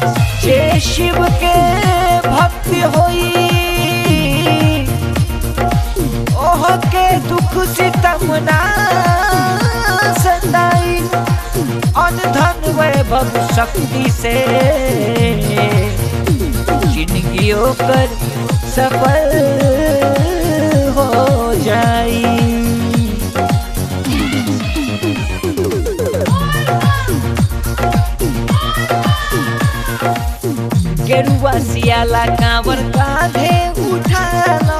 जे शिव के भक्ति होई ओह के दुख सितम ना सताई अन धन वैभव शक्ति से जिंदगी कर सफल हो जाई गेरुआ सियाला कांवर कांधे उठाला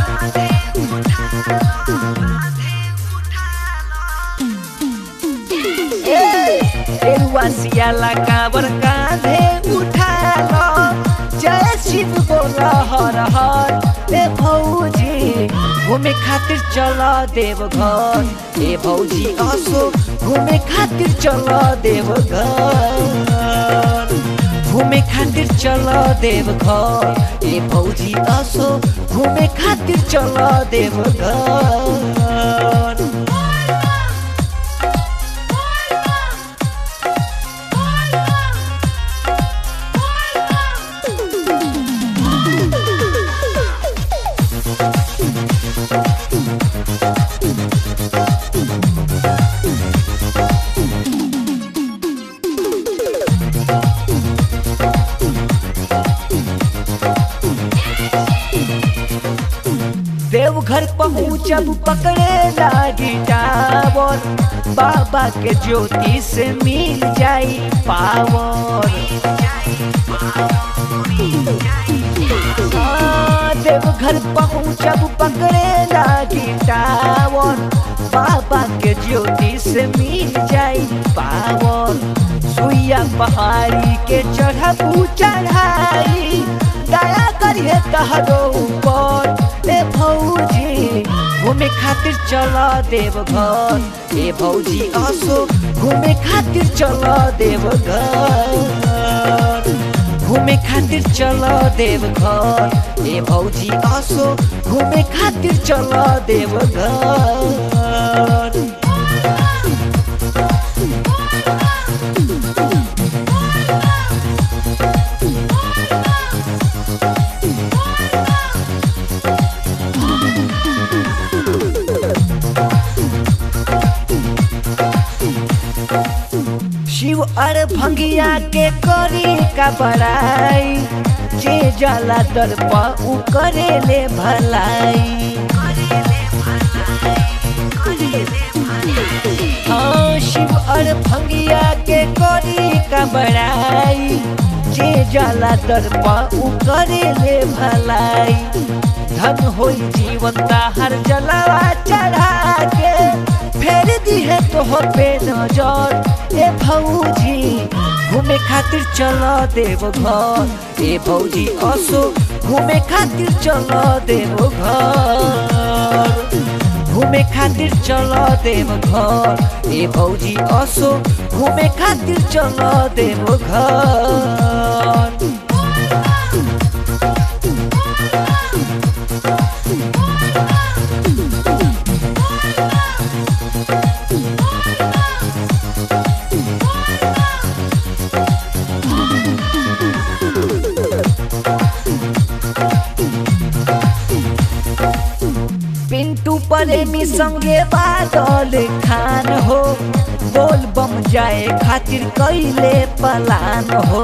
ए, गेरुआ सियाला कांवर कांधे उठाला जय शिव बोला हर हर ए भौजी घूमे खातिर चला देवघर ए भौजी असो घूमे खातिर चला देवघर घूमे खातिर चल देवघर ए भौजी असो घूमे खातिर चल देवघर देवघर पहुँचब पकड़े लागी टावर बाबा के ज्योति से मिल जाई पावर हाँ, देवघर पहुँचब पकड़े लागी टावर बाबा के ज्योति से मिल जाई पावर सुइया पहाड़ी के चढ़बू चढ़ाई दया करिए तहरो ऊपर ए भौजी घूमे खातिर चल देवघर ए भौजी असो घूमे खातिर चल देवघर घूमे खातिर चल देवघर ए भौजी असो घूमे खातिर चल देवघर शिव अर भंगिया के करी का बड़ाई जे जला दर पर उ करे ले भलाई हाँ शिव अर भंगिया के करी का बड़ाई जे जला दर पर उ करे ले भलाई धन होई जीवन हर जलावा चढ़ा के फेर दी है तोहर पे नजर ए भौजी घूमे खातिर चल देवघर ए भौजी असो घूमे खातिर चल देवघर घूमे खातिर चल देवघर ए भौजी असो घूमे खातिर चल देवघर पिंटू प्रेमी संगे बादल खान हो बोल बम जाए खातिर कैले पलान हो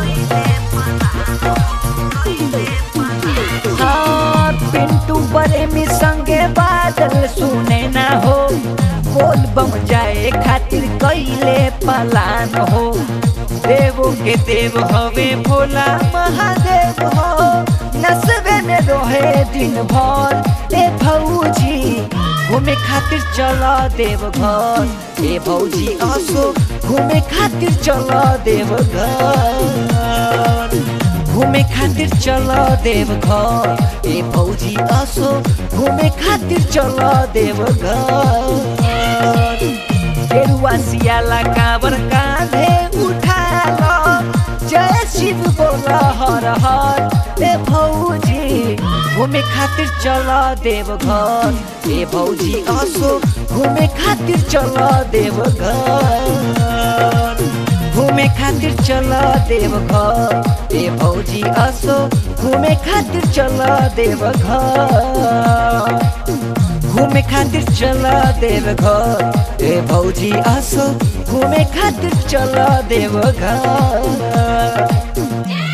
हाँ पिंटू प्रेमी संगे बादल सुने ना हो बोल बम जाए खातिर कैले पलान हो देवो के देव हवे भोला महादेव हो नसबे में रोहे दिन भर ए भौजी घूमे खातिर चल देवघर ए भौजी असो घूमे खातिर चल देवघर घूमे खातिर चल देवघर ए भौजी असो घूमे खातिर चल देवघर गेरुआ सियाला कांवर कांधे उठा लो जय शिव बोला हर हर ए भौजी घूमे खातिर चल देवघर ए भौजी असो घूमे खातिर चल देवघर घूमे खातिर चल देव घर ए भौजी असो घूमे खातिर चल देव घर घूमे खातिर चल देव घर ए भौजी असो घूमे खातिर चल देव घर